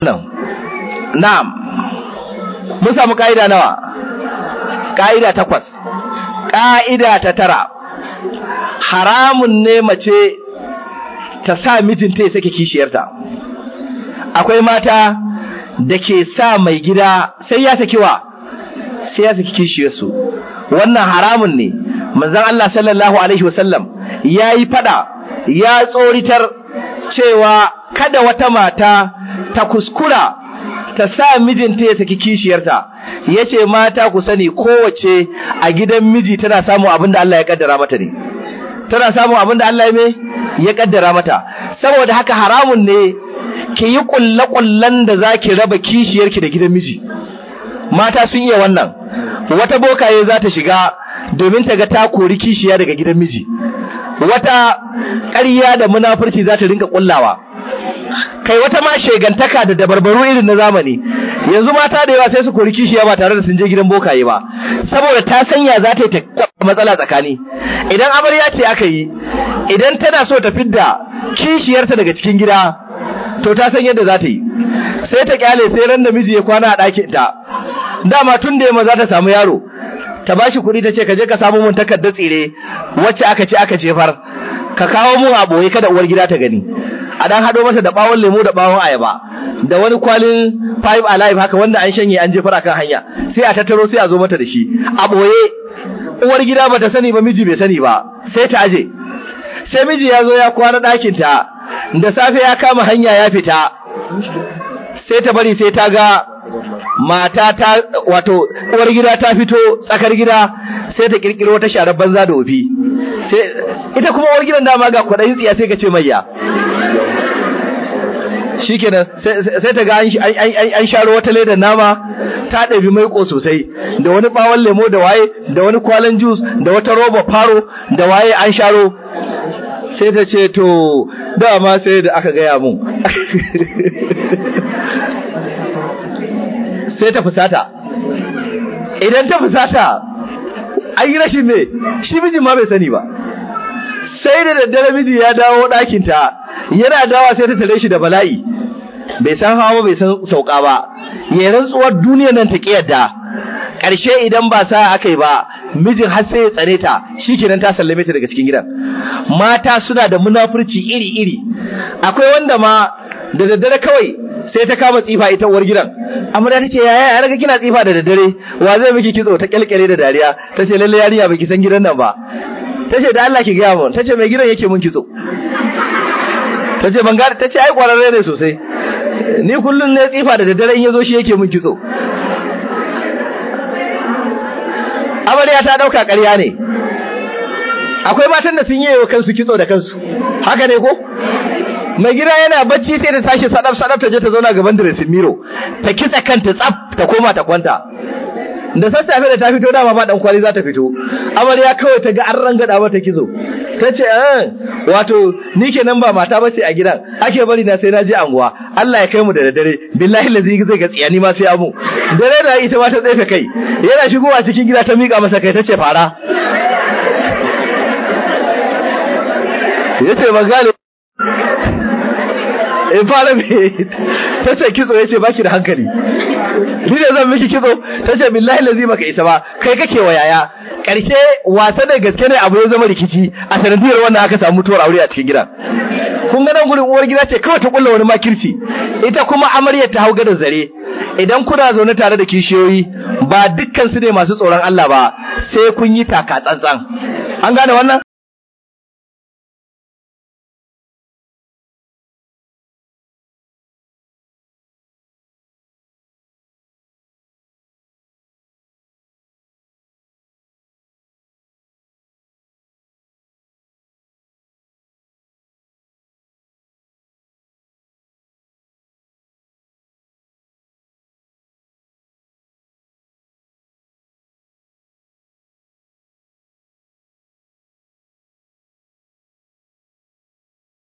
na'am mun samu ka'ida nawa ka'ida takwas ka'ida ta tara haramun ne mace ta sa mijinta ya sake kishiyarta akwai mata da ke sa mai gida sai ya saki wa sai ya saki kishiyarsu wannan haramun ne manzon Allah sallallahu alaihi wasallam yayi fada ya tsoritar cewa kada wata mata ta kuskura ta sa mijinta ya saki kishiyarta yace mata ku sani kowace a gidan miji tana samun abin da Allah ya kaddara mata ne tana samun abin da Allah ya me ya kaddara mata saboda haka haramun ne ki yi kulle-kullen da zaki raba kishiyarki da gidan miji mata sun iya wannan wata bokaye za ta shiga domin ta ga ta kori kishiya daga gidan miji wata ƙarya da munafurci za ta rinka kullawa kai wata ma shegantaka da dabarbaru irin na zamani yanzu mata da yawa sai su kori kishiya ba tare da sun je gidan bokaye ba saboda ta sanya za ta yi ta matsala tsakani idan amarya ce aka yi idan tana so ta fidda kishiyarta daga cikin gida to ta san yadda za ta yi sai ta kyale sai ran da miji ya kwana a ɗakin ta dama tun da yamma za ta samu yaro ta bashi kuɗi ta ce ka je ka samu mun takardar tsire wacce aka ce aka jefar ka kawo mun a boye kada uwar gida ta gani a dan hado masa da bawon lemu da bawon ayaba da wani kwalin five alive haka wanda an shanye an jefar akan hanya sai a tattaro sai a zo mata da shi a boye uwar gida bata sani ba miji bai sani ba sai ta aje sai miji ya zo ya kwana ɗakin ta da safe ya kama hanya ya fita sai ta bari sai ta ga mata ta wato uwar gida ta fito tsakar gida sai ta kirkiro wata sharar banza da ofi sai ita kuma uwar gidan dama ga kwaɗayin tsiya sai ka ce mayya shikenan sai ta ga an sharo wata ledar nama ta ɗabi maiko sosai da wani ɓawon lemo da waye da wani kwalen jus da wata roba faro da waye an sharo sai ta ce to dama sai da aka gaya mun sai ta fusata idan ta fusata an yi rashin me shi mijin ma bai sani ba sai da daddare miji ya dawo ɗakinta yana dawa sai ta tare shi da bala'i bai san hawa bai san sauka ba ya rantsuwar duniyar nan ta yadda ƙarshe idan ba sa aka yi ba mijin har sai ya tsare ta shikenan ta sallame ta daga cikin gidan mata suna da munafurci iri-iri akwai wanda ma da daddare kawai sai ta kama tsifa ita uwar gidan amarya tace yaya ya raga kina tsifa da daddare wa zai miki kitso ta kyalkyale da dariya tace lalle yarinya baki san gidan nan ba tace da Allah ki ga mun tace mai gidan yake mun kitso tace ban ga tace ai kwararre ne sosai ni kullun ne tsifa da daddare in yazo shi yake mun kitso amarya ta dauka ƙarya ne akwai matan da sun yi wa kansu kitso da kansu haka ne ko mai gida yana bacci sai ta tashi sadaf sadaf ta je ta zauna gaban dressing mirror ta kitsa kanta tsaf ta koma ta kwanta da sassafe da ta fito dama ba dan kwali za ta fito amarya kawai ta ga an rangada mata kizo ta ce eh wato ni kenan ba mata bace a gidan ake bari na sai na je anguwa Allah ya kai mu da daddare billahi lazi zai ga tsiyani ma sai amu dare da ita ma ta tsefe kai yana shigowa cikin gida ta mika masa kai ta ce fara yace ban gane in fara me ta ce kitso ya ce baki da hankali ni ne zan miki kitso ta ce billahi lazi baka isa ba kai kake wa yaya karshe wasa da gaske ne abu ya zama rikici a sanadiyar wannan aka samu mutuwar aure a cikin gidan kun ga nan gurin uwar gida ce kawai ta kulla wani makirci ita kuma amaryar ta hau gadon zare idan kuna zaune tare da kishiyoyi ba dukkan su ne masu tsoron Allah ba sai kun yi taka tsantsan an gane wannan